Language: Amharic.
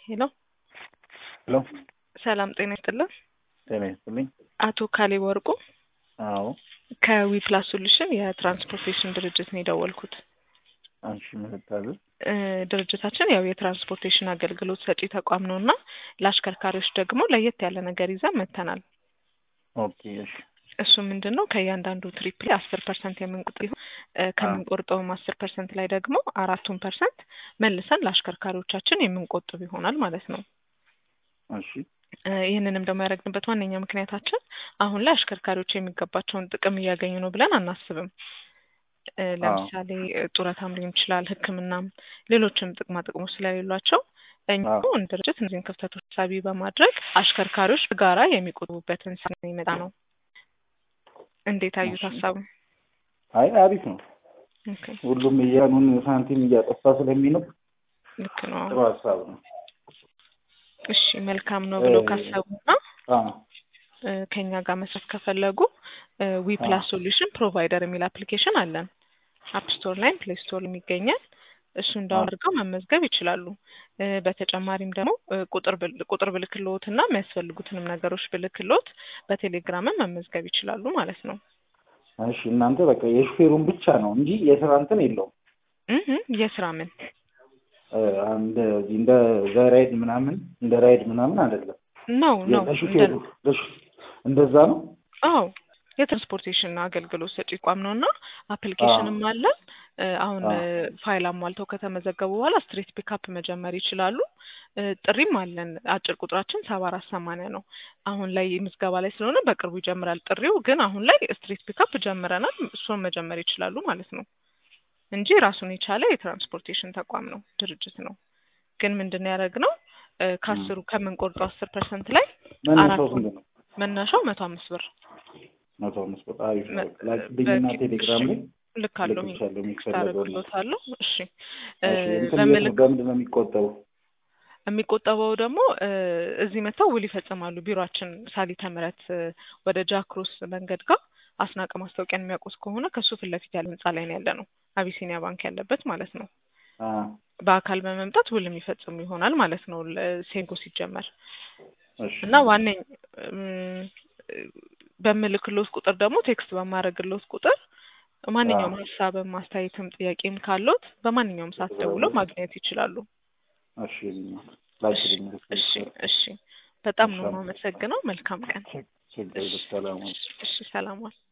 ሄሎ ሄሎ ሰላም ጤና ይስጥልን። ጤና ይስጥልኝ። አቶ ካሌብ ወርቁ አዎ ከዊፕላስ ሶሉሽን የትራንስፖርቴሽን ድርጅት ነው የደወልኩት። አንቺ ምንታዘዝ? እ ድርጅታችን ያው የትራንስፖርቴሽን አገልግሎት ሰጪ ተቋም ነው እና ለአሽከርካሪዎች ደግሞ ለየት ያለ ነገር ይዘን መጥተናል። ኦኬ እሺ እሱ ምንድን ነው ከእያንዳንዱ ትሪፕ ላይ አስር ፐርሰንት የምንቆጥብ ይሆን እ ከምንቆርጠውም አስር ፐርሰንት ላይ ደግሞ አራቱን ፐርሰንት መልሰን ለአሽከርካሪዎቻችን የምንቆጥብ ይሆናል ማለት ነው። እሺ እ ይህንንም ደግሞ ያደረግንበት ዋነኛ ምክንያታችን አሁን ላይ አሽከርካሪዎች የሚገባቸውን ጥቅም እያገኙ ነው ብለን አናስብም። እ ለምሳሌ እ ጡረታም ሊሆን ይችላል፣ ሕክምናም ሌሎችም ጥቅማ ጥቅሞች ስለሌሏቸው እኛ አዎ። እንደ ድርጅት እነዚህን ክፍተቶች ሳቢ በማድረግ አሽከርካሪዎች በጋራ የሚቆጥቡበትን ስራ የሚመጣ ነው። እንዴት አዩት እሺ። ሀሳቡ? አይ አሪፍ ነው። ኦኬ፣ ሁሉም እያኑን ሳንቲም እያጠፋ ስለሚኖር ልክ ነው። ጥሩ ሀሳብ ነው። እሺ መልካም ነው ብለው እ ካሰቡና አዎ እ ከኛ ጋር መስራት ከፈለጉ ዊ ፕላስ ሶሉሽን ፕሮቫይደር የሚል አፕሊኬሽን አለን። አፕ ስቶር ላይም ፕሌይ ስቶር የሚገኛል። እሱ እንዳው አዎ አድርገው መመዝገብ ይችላሉ። እ በተጨማሪም ደግሞ እ ቁጥር ብል- ቁጥር ብልክልዎት እና የሚያስፈልጉትንም ነገሮች ብልክልዎት በቴሌግራምም መመዝገብ ይችላሉ ማለት ነው። እሺ እናንተ በቃ የሹፌሩን ብቻ ነው እንጂ የስራ እንትን የለውም። እህ የስራ ምን እ እንደ እንደ ዘራይድ ምናምን እንደ ራይድ ምናምን አይደለም። ነው ነው እንደ ለሹፌሩ ለሹ- እንደዛ ነው። አዎ የትራንስፖርቴሽን አገልግሎት ሰጪ ቋም ነው እና አዎ አፕሊኬሽንም አለን። እ አሁን አዎ እ ፋይል አሟልተው ከተመዘገቡ በኋላ ስትሬት ፒካፕ መጀመር ይችላሉ። እ ጥሪም አለን። አጭር ቁጥራችን ሰባ አራት ሰማንያ ነው። አሁን ላይ ምዝገባ ላይ ስለሆነ በቅርቡ ይጀምራል ጥሪው። ግን አሁን ላይ ስትሬት ፒካፕ ጀምረናል። እሱን መጀመር ይችላሉ ማለት ነው እንጂ ራሱን የቻለ የትራንስፖርቴሽን ተቋም ነው፣ ድርጅት ነው። ግን ምንድን ነው ያደረግነው እ እም። ከአስሩ ከምንቆርጠው አስር ፐርሰንት ላይ መነሻው አራቱን ስንት ነው? መነሻው መቶ አምስት ብር መቶ አምስት ብር አሪፍ ነው። መ- ላኪልኝና በቂ እሺ ቴሌግራም ላይ ልክ አለሁ ልክልሻለሁ ቴክስት የሚፈለገውን ነገር። አደርግሎታለሁ። እሺ እ እሺ እንትን የት ነው በምልክ በምንድን ነው የሚቆጠበው? የሚቆጠበው ደግሞ እ እዚህ መጥተው ውል ይፈጽማሉ። ቢሮአችን ሳሊተ ምሕረት እ ወደ ጃክሮስ መንገድ ጋር አስናቀ ማስታወቂያን የሚያውቁት ከሆነ ከሱ ፊት ለፊት ያለ ህንጻ ላይ ነው ያለ ነው። አቢሲኒያ ባንክ ያለበት ማለት ነው። አ በአካል በመምጣት ውል የሚፈጽሙ ይሆናል ማለት ነው። ለ- ሴንጎ ሲጀመር እሺ እና ዋነኝ እም፣ በምልክሎት ቁጥር ደግሞ ቴክስት በማድረግሎት ቁጥር አ ማንኛውም ሀሳብም አስተያየትም ጥያቄም ካለዎት በማንኛውም ሰዓት ደውለው ማግኘት ይችላሉ። እሺ እሺ ላኪልኝ እሺ ልክልሻለሁ። እሺ በጣም እሺ ነው የማመሰግነው። መልካም ቀን። ችግር እሺ የለም ሰላም ሁኑ። እሺ ሰላም ዋል።